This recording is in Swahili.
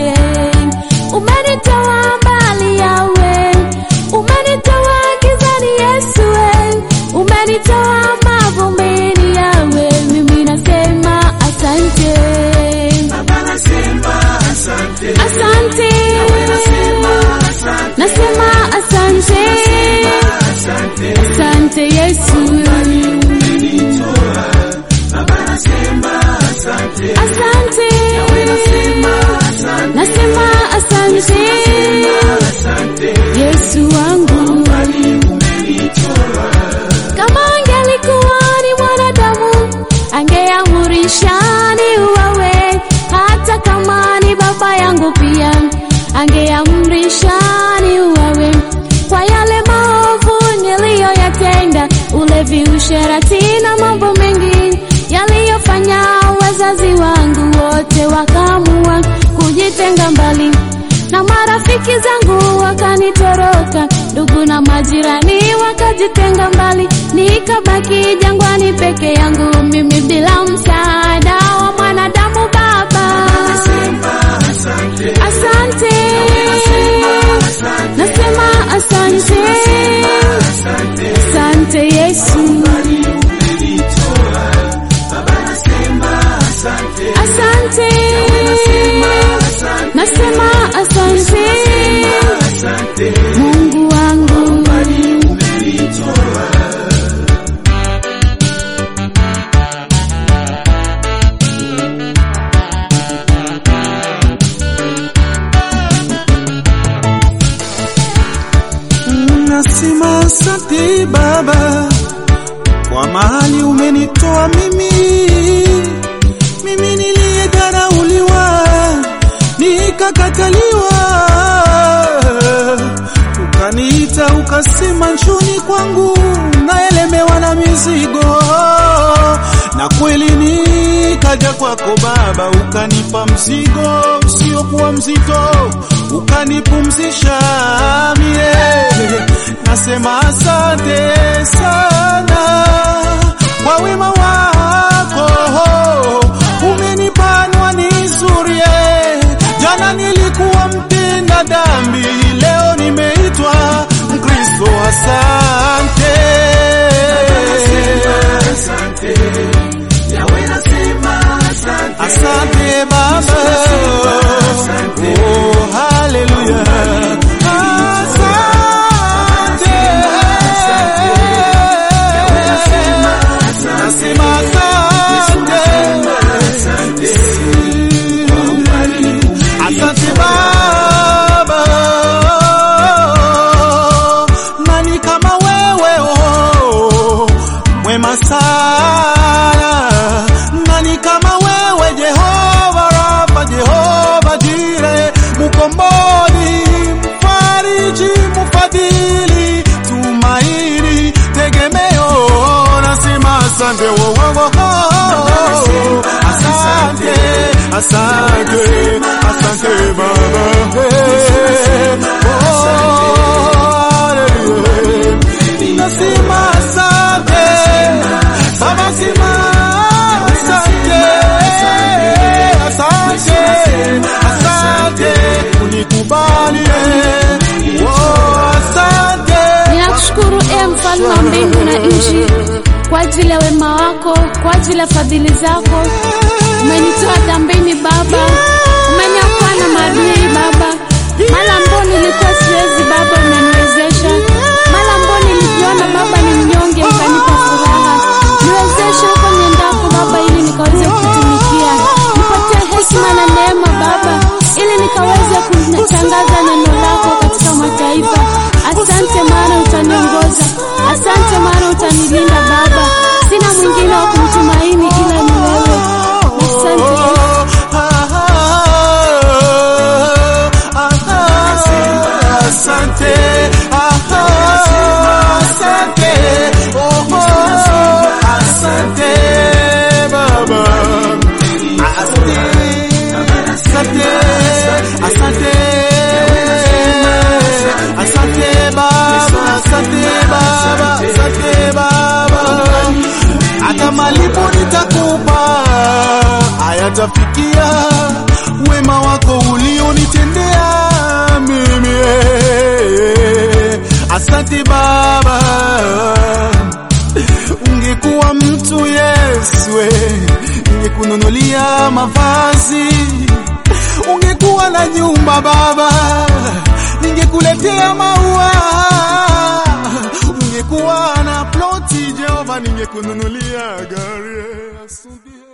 asante. Umenitoa mbali yawe, umenitoa gizani Yesu, we. umenitoa mavumbini yawe, mimi nasema asante, Baba nasema asante, asante, nasema asante, nasema asante, asante, asante Yesu, umenitoa. Baba nasema asante, asante, nasema asante, nasema asante, asante, Yesu wangu. mbali umenitoa. Kama angelikuwa ni mwanadamu, angeamurisha ni uwawe. Hata kama ni baba yangu pia, angeamrisha ni uwawe. Kwa yale maovu niliyoyatenda, ulevi, usherati na mambo mengi yaliyofanya wazazi wangu wote wakaamua kujitenga mbali na marafiki zangu wakanitoroka, ndugu na majirani wakajitenga mbali, nikabaki jangwani peke yangu, mimi bila msaada wa mwanadamu. Baba, Asante, asante, nasema asante, asante, asante Yesu, mbali umenitoa. Baba nasema asante, asante, asante, nasema asante, asante, Mungu wangu. mbali umenitoa. Nasema asante Baba kwa mahali umenitoa mimi, mimi niliyedharauliwa nikakataliwa, ukaniita ukasema njoni kwangu, naelemewa na mizigo, na kweli nikaja kwako Baba, ukanipa mzigo usiokuwa mzito, ukanipumzisha mie. Nasema asante sana kwa wema wako, umenipanwa nizuri. Jana nilikuwa mtenda dhambi, leo nimeitwa Mkristo. Asante, asante Baba, oh haleluya, asante, nasema asante, asante Baba, nani kama wewe oh, mwema sana, nani kama wewe Jehova Rafa, Jehova Jire, mkombozi, mfariji, mfadhili, tumaini, tegemeo, nasema asante wo, wo, wo, wo. asante, asante, asante Baba, Oh, hallelujah. nasema asante Baba, sema asante, asante, asante, unikubali, oh, asante. Ninakushukuru e mfalme wa mbingu na nchi kwa ajili ya wema wako, kwa ajili ya fadhili zako. Umenitoa dhambini Baba, umeniokoa na maadui Baba. Mara ambao nilikuwa siwezi Baba, umeniwezesha. Mara ambao nilijiona Baba ni mnyonge, ukanipa furaha. Niwezeshe huko niendako Baba, ili nikaweze kutumikia. Nipatie heshima na neema Baba, ili nikaweze kutangaza neno lako katika mataifa. Asante maana utaniongoza, asante maana utanilinda Baba. Sina mwingine wa kumtumaini ila ni wewe. Asante Yesu. Asante, asante, oh, asante Baba, asante, asante, asante, asante Baba, asante Baba, asante Baba, hata malipo nitakupa hayatafikia wema wako ulioni ningekununulia mavazi, ungekuwa na nyumba Baba, ningekuletea maua, ungekuwa na ploti Jehova, ningekununulia gari. Asante.